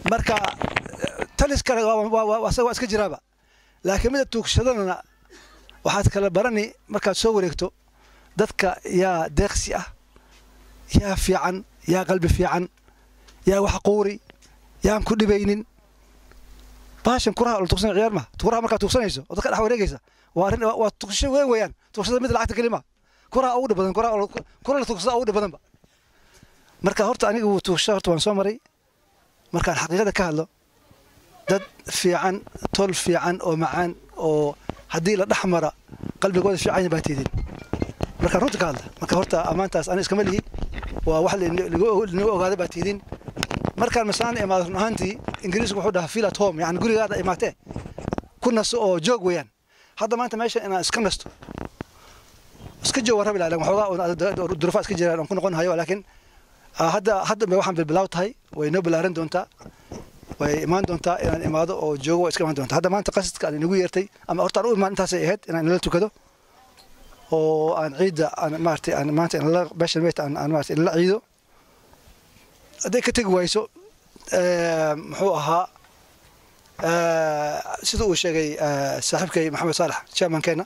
marka talis kale asaga waa iska jiraaba laakiin mida tuugshadana waxaad kala barani markaad soo wareegto dadka yaa deeqsi ah yaa fiican yaa qalbi fiican yaa wax quuri yaan ku dhibaynin baashan kuraha la tuugsan ciyaar ma kuraha markaad tuugsanayso oo dadka dhex wareegaysa waa arrin waa tuugsasho weyn weeyaan tuugsashada mid lacagta kelima kuraha ugu dhib badan kuraha kura la tuugsada ugu dhib badanba marka horta aniga wuu tuugsasho horta waan soo maray markaan xaqiiqada ka hadlo dad fiican tol fiican oo macaan oo haddii la dhex mara qalbigooda fiican baa tiidin markaan runta ka hadla marka horta ammaantaas ani iskama lihi waa wax linagu ogaaday baa tiidin markaan masalan imaado run ahaantii ingiriisku wuxuu dhahaa feel at home yani gurigaada imaatee ku nasto oo joog weeyaan hadda maanta meesha inaan iska nasto iska joog waan rabi lahaa waxoogaa durufa iska jiraan aan ku noqon hayo laakiin hadda hadda waxaan bilbilaaw tahay way noo balaaran doontaa way imaan doontaa inaan imaado oo joogo waa iska imaan doontaa hadda maanta qasadka aan inagu yeertay ama horta aan u imaan intaasay ahayd inaan inala tukado oo aan ciidda aan maaragtay aan maanta inala beeshan meet aan aan maaragtay inala ciido hadday ka tegi wayso muxuu ahaa sida uu sheegay saaxiibkay maxamed saalax chairmankeena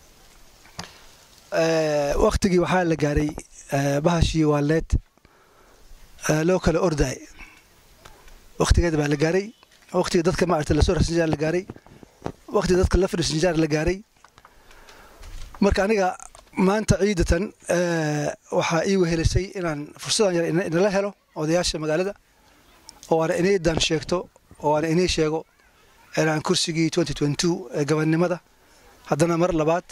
waktigii waxaa la gaaray bahashii waaleed loo kala ordaay waktigeeda baa la gaaray waktiga dadka maaragtay lasoo rasinjaar la gaaray waktiga dadka la fadhiisinjaar la gaaray marka aniga maanta ciidatan waxaa ii wehelisay inaan fursadan yar inala helo odayaasha magaalada oo aan inaydan sheegto oo aan inay sheego inaan kursigii ee gabannimada haddana mar labaad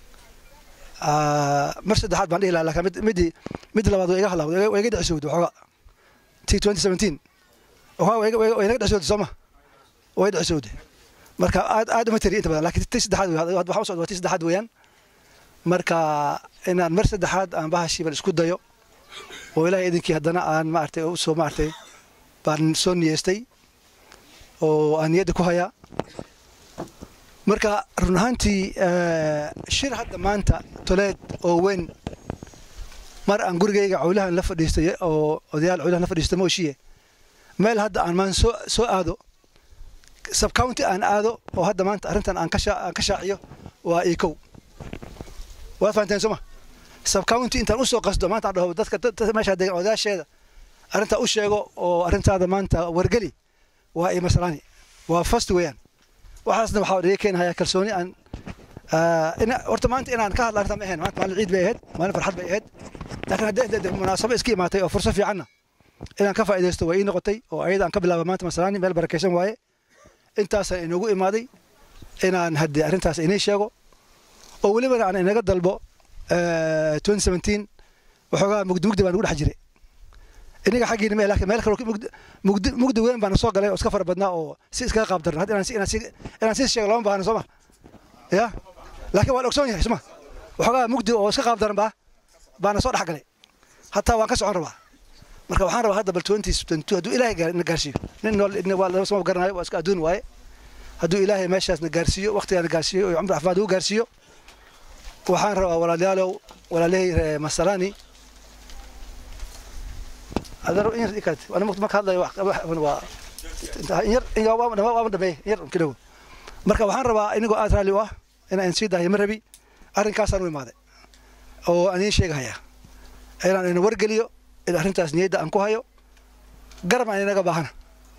mar saddexaad baan dhihi lahaa laakiin midii mid labaad way iga halawday way iga dhicisowday waxooga t way inaga dhicisowday sooma way dhicisowday marka aad aad uma tiri inta badan laakiin ti saddexaad waxaa u socda waa ti saddexaad weeyaan marka inaan mar saddexaad aan bahashiiban isku dayo oo ilaahay idinkii haddana aan maaragtay usoo maaragtay baan soo niyeystay oo aan niyadda ku hayaa marka run ahaantii shir hadda maanta toleed oo weyn mar aan gurigayga cawlahan la fadhiistay oo odayaal cawlahan la fadhiistay mooshiye meel hadda aan maan soo soo aado subcounty aan aado oo hadda maanta arrintan aan ka aan ka shaaciyo waa ikow waad fahanteen soma subcounty intaan usoo qasdo maanta aan dhaho dadka meesha degan odayaasheeda arrintaa u sheego oo arrintaada maanta wargeli waa iyo masalaani waa fast weeyaan waxaasna waxaa dhiga keenayaa kalsooni aan horta maanta inaan ka hadla arrintaa ma ahayn maanta maalin ciid bay ahayd maalin farxad bay ahayd laakiin haddii munaasabo iska imaatay oo furso fiicanna inaan ka faa'iidaysto waa ii noqotay oo ayada aan ka bilaaba maanta masalaani meel barakaysan waaye intaasaan inoogu imaaday inaan haddii arrintaas inii sheego oo welibana aan inaga dalbo waxoogaa mugdi mugdi baa nagu dhex jiray iniga xaggiina ma laakiin meel kale mugdi mugdi weyn baana soo galay oo iska fara badnaa oo si iskaga qaab darna hadda inaan si sheego lama baahna sooma ya laakiin waan ogsoon yahay soma waxoogaa mugdi oo iska qaab daran baa baana soo dhex galay hataa waan ka socon rabaa marka waxaan rabaa hadda bal twenty twenty hadduu ilaahay na gaarsiiyo nin nool waa lama soo garanayo waa iska adduun waaye hadduu ilaahay meeshaas na gaarsiiyo waqtigaa na gaarsiiyo oo cumri caafimaad ugu gaarsiiyo waxaan rabaa walaalayaalow walaalahey masalani adaro in yar ikaad ana marka hadlayo waa in yar in waaba dhameey in yar kidhow marka waxaan rabaa inagoo aad raalli u ah inaan sii daahiyo ma rabi arrinkaasaan u imaaday oo aan idiin sheegahaya inaan ina wargeliyo in arrintaas niyadda aan ku hayo garab aan inaga baahana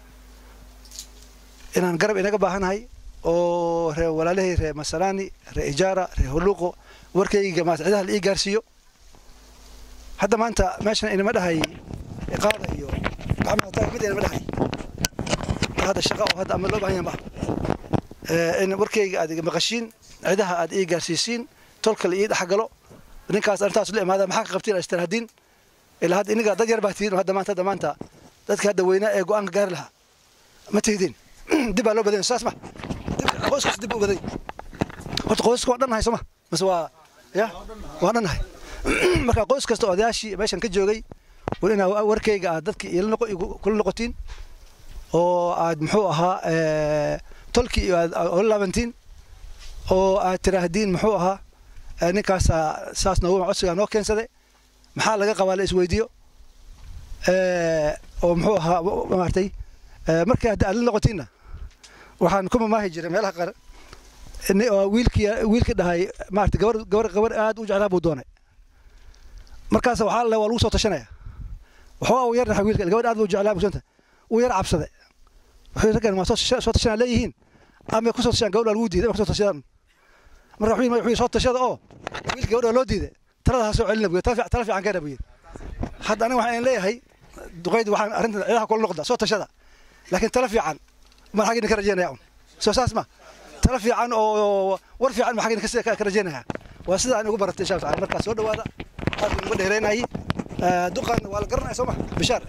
inaan garab inaga baahanahay oo ree walaalahey ree masalani ree ijaara ree huluuqo warkayga maata cidaha la ii gaarsiiyo hadda maanta meeshan inama dhahay iqaada iyo gacmaha taag mid inama dhahay hadda shaqa oo hadda ama loo baahan yahay ma in warkayga aad maqashiin cidaha aad ii gaarsiisiin tolka la ii dhexgalo ninkaas arrintaas la imaada maxaa ka qabtiin istiraahdiin ilaa hadda iniga dad yar baa tihiin hadda maanta hadda maanta dadka hadda weynaa ee go-aanka gaari lahaa ma tihidiin dib baa loo badan saas ma qoyskaas dib u baday horta qoyska waa dhannahay sooma mase waa ya waa dhannahay marka qoys kasta odayaashii meeshan ka joogay war inaa warkayga aad dadka kula noqotiin oo aad muxuu ahaa tolkii aad ola laabantiin oo aad tiraahdeen muxuu ahaa ninkaasa saas noogu codsigaa noo keensaday maxaa laga qabaa la isweydiiyo oo muxuu ahaa maartay markii hadda aad la noqotiinna waxaan ku mamaahi jiray meelaha qaar wiilkii wiilkii dhahay maarata gabar gabar gabar aad u jeclaa buu doonay markaas waxaa le waa lagu soo tashanaya waxaa uu yar dhahay wiilka gabadh aad buu jeclaa buusanta uu yar cabsaday wuxuu raggan waa soo tashanaa leeyihiin ama ku soo tashaan gabadha lagu diiday ama ku soo tashadaan marka wuxuu wuxuu soo tashada oo wiilka gabadha loo diiday talada ha soo celina buy tala fiican keena buy hadda aniga waxaan leeyahay duqaydi waxaan arrintan ciidaha kula noqda soo tashada laakiin tala fiican ma xagin ka rajeynaya un soo saas ma tala fiican oo war fiican ma xagin ka rajeynaya waa sida aan ugu baratay insha Allah markaa soo dhawaada aad ugu dheereynayay duqan waa la garanaya soo ma bishaar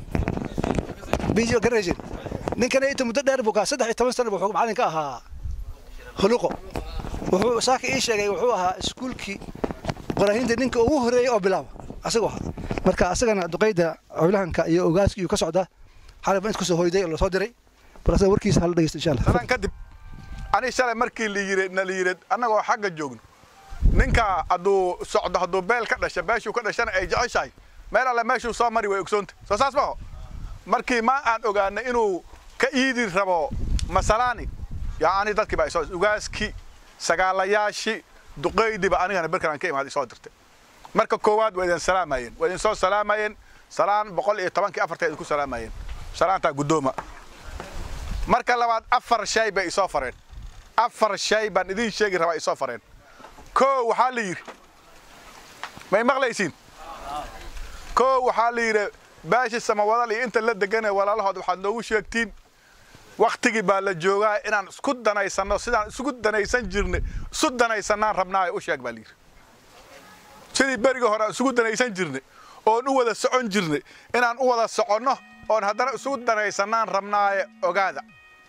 biyo garajin ninkan inta muddo dheer buu ka saddex iyo toban sano wuxuu macallin ka ahaa huluqo wuxuu saaka ii sheegay wuxuu ahaa iskuulkii qoraahinta ninka ugu horeeyay oo bilaaba asagoo ahaa marka asagana duqayda cawlahanka iyo ogaaskii ka socda xalay baan isku soo hoyday oo lasoo diray bal asaga warkiisa hala dhegeysta insha allah sanan kadib ani shalay markii la yiri na la yiri annagoo xagga joogno ninka hadduu socdo hadduu beel ka dhasha beeshuu ka dhashana ay jeceshahay meel alle meeshuu soo mari way ogsoonta soo saas maho markii ma aan ogaanay inuu ka iidi rabo masalaani yacni dadkii baa isoo ugaaskii sagaalayaashii duqaydiba anigana berkan aan ka imaaday soo dirtay marka koowaad waa idin salaamayeen waa idin soo salaamayeen salaan boqol iyo tobankii afarta idinku salaamayeen salaantaa guddooma marka labaad afar shay bay isoo fareen afar shay baan idiin sheegi rabaa isoo fareen koo waxaa la yidhi may maqlaysiin koo waxaa la yidhi baashi samawadal iyo inta la deganee walaalahood waxaad noogu sheegtiin waktigii baa la joogaa inaan isku danaysanno sidaan isugu danaysan jirnay isu danaysanaan rabnaayo u sheeg baa layidhi sidii berigii hore aan isugu danaysan jirnay oon u wada socon jirnay inaan u wada soconno oon haddana isugu danaysanaan rabnaaye ogaada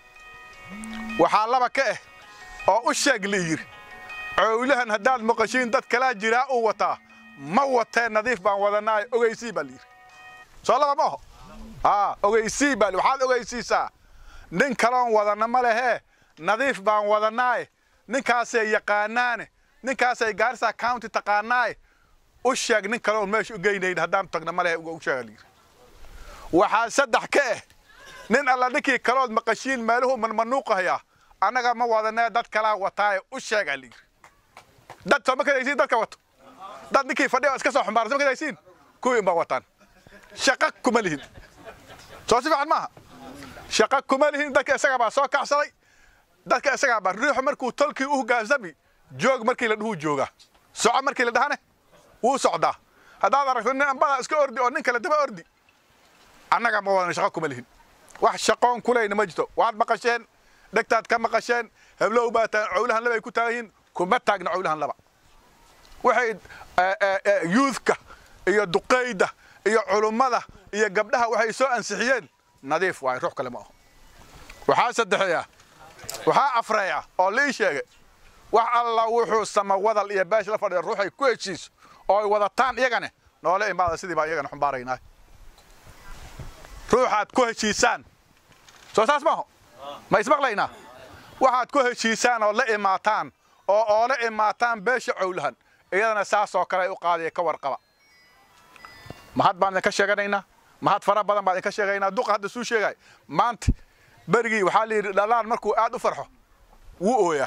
waxaa laba ka ah oo u sheeg la yidhi cowlahan haddaad maqashiin dad kalaa jiraa uu wataa ma watee nadiif baan wadanaaye ogeysii baa layidhi soo laba ma oho aa ogeysii baa waxaad ogeysiisaa nin kaloon wadanna ma lehee nadiif baan wadanaaye ninkaasay yaqaanaane ninkaasay gaarisa county taqaanaaye u sheeg nin kaloon meesha u geynayn haddaan tagna ma lehe u sheega layidhi waxaa saddex ka ah nin alla ninkii kalood maqashiin meeluhu manmanuuqahayaa annaga ma wadanee dad kalaa wataaye u sheega layidhi dad soo ma kadaysiin dadka wato dad ninkii fadhiya iska soo xumbaarsan ma kadaysiin kuwii ma wataan shaqa kuma lihin soo si fiican maaha shaqa kuma lihin dadka isagaa baa soo kacsaday dadka isagaa baa ruuxu markuu tolkii u hogaansami joog markii la dhuhu joogaa soco markii la dhahane wuu socdaa haddaad aragto nin ambadaa iska ordi oo nin kale daba ordi annaga ma wadan shaqa kuma lihin wax shaqoon kulayna ma jirto waad maqasheen dhegtaad ka maqasheen heblow baa taan cowlahan laba ay ku taagan yihiin kuma taagna cowlahan laba waxay yuudka iyo duqayda iyo culummada iyo gabdhaha waxay soo ansixiyeen nadiif waaye ruux kale ma aho waxaa saddexeeya waxaa afreeya oo lii sheegay wax alla wuxuu sama wadal iyo beesh la fadhiya ruuxay ku heshiiso oo ay wadataan iyagane noole imaada sidii baan iyagana xumbaaraynaa ruuxaad ku heshiisaan soo saas maaho ma ismaqlaynaa waxaad ku heshiisaan oo la imaataan oo oola imaataan beesha cowlahan iyadana saas oo kale ay u qaadaya ka warqaba mahad baan idinka sheeganaynaa mahad fara badan baan idinka sheegaynaa duqa hadda suu sheegay maanta berigii waxaa la yidhi dhalaan markuu aad u farxo wuu ooyaa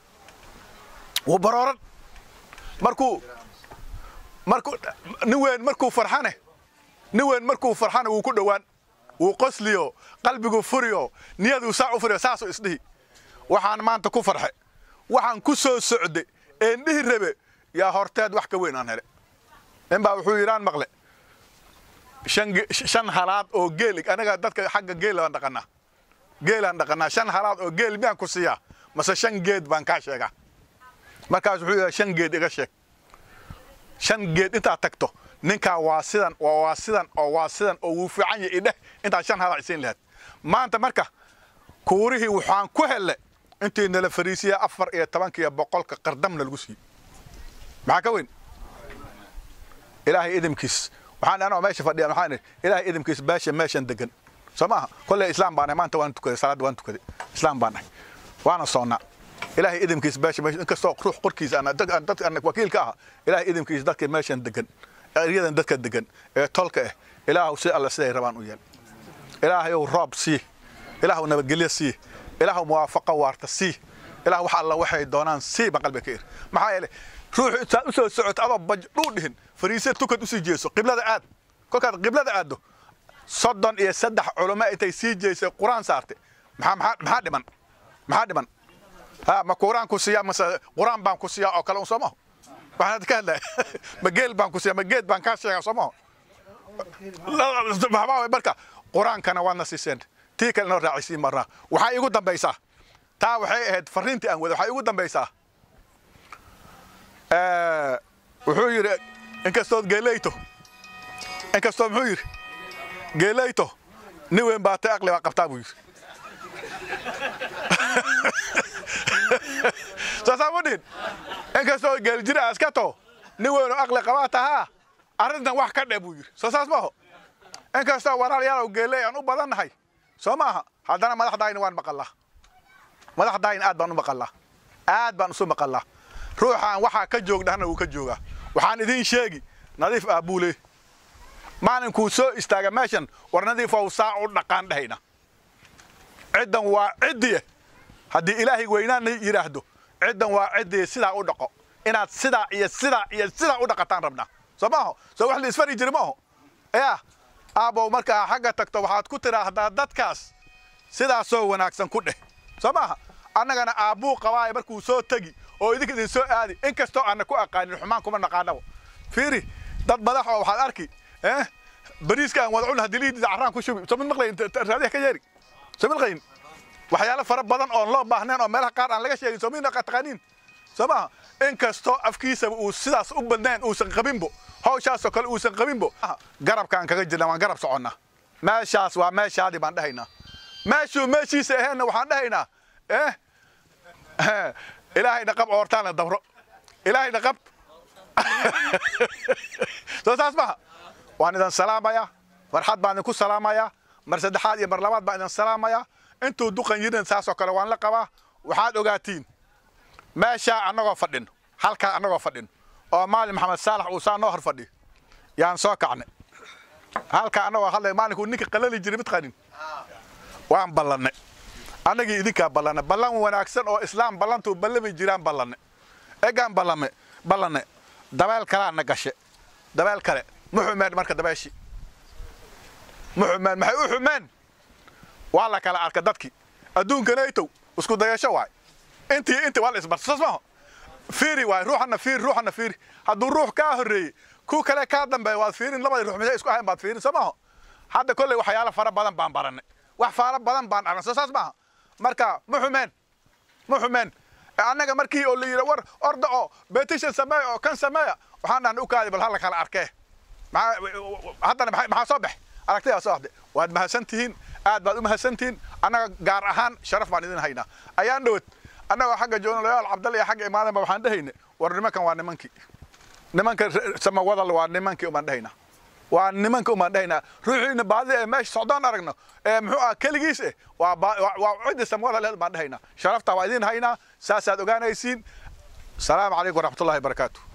wuu barooran markuu markuu nin weyn markuu farxane nin weyn markuu farxane wuu ku dhowaan wuu qosliyo qalbigu furiyo niyaduu saa u furiyo saasuu isdhihi waxaan maanta ku farxe waxaan ku soo socde een dhihi rabe yaa horteed wax ka weyn aan hele nin baa wuxuu yidhaan maqle shan halaad oo geel anaga dadka xagga geel baan dhaqanaa geelaan dhaqanaa shan halaad oo geel miyaan ku siiyaa mase shan geed baan kaa sheegaa markaas wuxuu yidhaa shan geed iga sheeg shan geed intaad tagto ninkaa waa sidan oo waa sidan oo waa sidan oo wuu fiican yahay idheh intaad shan halaad isiin lahayd maanta marka kuurihii waxaan ku helle intii nala fariisiya afar iyo tobankiiyo boqolka qardamna lagu siiyey maxaa ka weyn ilaahay idimkiis waxaan anoo meesha fadhiya waxaan idhi ilaahay idimkiis beesha meeshan degan soo maaha kolley islaam baan nahay maanta waan tukaday salaadda waan tukaday islaam baan nahay waana soonnaa ilaahay idimkiis beesha meesha inkastoo ruux qorkiisa ana dadka ana wakiilka aha ilaahay idimkiis dadka meeshan degan eryadan dadka degan ee tolka ah ilaahu si alla siday rabaan u yeel ilaahayow roob sii ilaahu nabadgelyo sii ilaahu muwaafaqo waarta sii ilaah wax alla waxay doonaan sii baan qalbiga ka iri maxaa yeelay ruuxu intaad u soo socoto adoo baj dhuu dhihin fariise tukad usii jeeso qiblada aad kolkaad qiblada aaddo soddon iyo saddex culamo intay sii jeysay qur-aan saartay maxaa maxaa maxaa dhiman maxaa dhiman ha ma quraan ku siiyaa mase quraan baan ku siiyaa oo kale un soo maho waxaan ka hadlaya ma geel baan ku siiyaa ma geed baan kaa sheegaa soo maho maxbaa marka qur-aankana waadna siiseen tii kale noo raacisiin marnaa waxaa igu dambaysaa taa waxay ahayd fariintii aan wada waxaa igu dambaysaa wuxuu yidhi inkastood geeleyto inkastoo muxuu yidhi geeleyto nin weyn baa tay aqli baa qabtaa buu yidhi saasaa mu dhihin inkastoo geeljira aska to nin weynoo aqli qabaa tahaa arrintan wax ka dhe buu yidhi soo saas maaho inkastoo walaalayaalow geeley aan u badannahay soo maaha haddana madaxdaayna waan maqallaa madaxdaayna aad baan u maqallaa aad baan isu maqallaa ruuxaan waxaa ka joogdhahna wuu ka joogaa waxaan idiin sheegi nadiif aabuule maalinkuu soo istaaga meeshan war nadiifow saa u dhaqaan dhahayna ciddan waa ciddiye haddii ilaahay weynaana yidhaahdo ciddan waa ciddiye sidaa u dhaqo inaad sidaa iyo sidaa iyo sidaa u dhaqataan rabnaa soo maaho soo wax la isfari jiri maaho yaa aabow markaa xagga tagto waxaad ku tidhaahdaa dadkaas sidaasoo wanaagsan ku dheh soo maaha annagana aabbuu qabaaye markuu soo tegi oo idinka idin soo aadi in kastoo aanna ku aqaanin xumaan kuma naqaanaba fiiri dad madax oo waxaad arki eh bariiska aan wada cun haddii liidida carraan ku shubi soo mid maqlayin raadiyaha ka yeeri soo mid maqlayin waxyaalo fara badan oon loo baahnayn oo meelaha qaar aan laga sheegin soo mid taqaaniin soo maaha in kastoo afkiisaba uu sidaas u badnayn uusan qabinbo hawshaasoo kale uusan qabinbo garabkaan kaga jirna waan garab soconnaa meeshaas waa meeshaadii baan dhahaynaa meeshuu meeshiisa aheenna waxaan dhahaynaa eh ilaahay dhaqab oortaana dabro ilaahay dhaqab soo saas maha waan idin salaamayaa farxad baan idinku salaamayaa mar saddexaad iyo mar labaad baan idin salaamayaa intuu duqan yirin saasoo kale waan la qabaa waxaad ogaatiin meeshaa annagoo fadhin halkaa annagoo fadhin oo maalin maxamed saalax uu saa noo hor fadhiyo yaan soo kacnay halkaa annagoo hadlay maalinkuu ninka qalali jiray mid qanin waan ballannay annagii idinkaa ballanay ballan wanaagsan oo islaam ballantuu ballami jiraan ballanay egaan ballame ballanay dabeel kalaana gashe dabeel kale ma xumeen marka dabeeshii ma xumeen maxay u xumeen waa la kala arka dadkii adduunkanaytow isku dayasho waay intii intii waa la isbarta saas maaho fiiri waay ruuxana fiiri ruuxana fiiri hadduu ruux kaa horreeyey ku kale kaa dambeeya waad fiirin labadii ruux misay isku ahayn baad fiirin soo maaho hadda kolley waxyaalo fara badan baan baranay wax fara badan baan arnay soo saas maaha marka ma xumeen ma xumeen annaga markii oo la yidhi war orda oo betishan sameeya oo kan sameeya waxaan dhahnay u kaadi bal hala kala arkee haddana maxaa soo bax aragtidaa soo baxday waad mahadsan tihiin aad baad u mahadsan tihiin annaga gaar ahaan sharaf baan idin haynaa ayaan dhowad annagoo xagga joonalayaal cabdalle iyo xagga imaadanba waxaan dhahayna war nimankan waa nimankii nimanka samawadal waa nimankii umaan dhahaynaa waa nimanka umaan dhahaynaa ruuxiina baadida ee meesha socdaan aragno ee muxuu ah keligiis eh waa waa cidda samawadal leed baan dhahaynaa sharaftaa waa idin haynaa saasaad ogaanaysiin salaamu calaykum waraxmatullahi wabarakaatu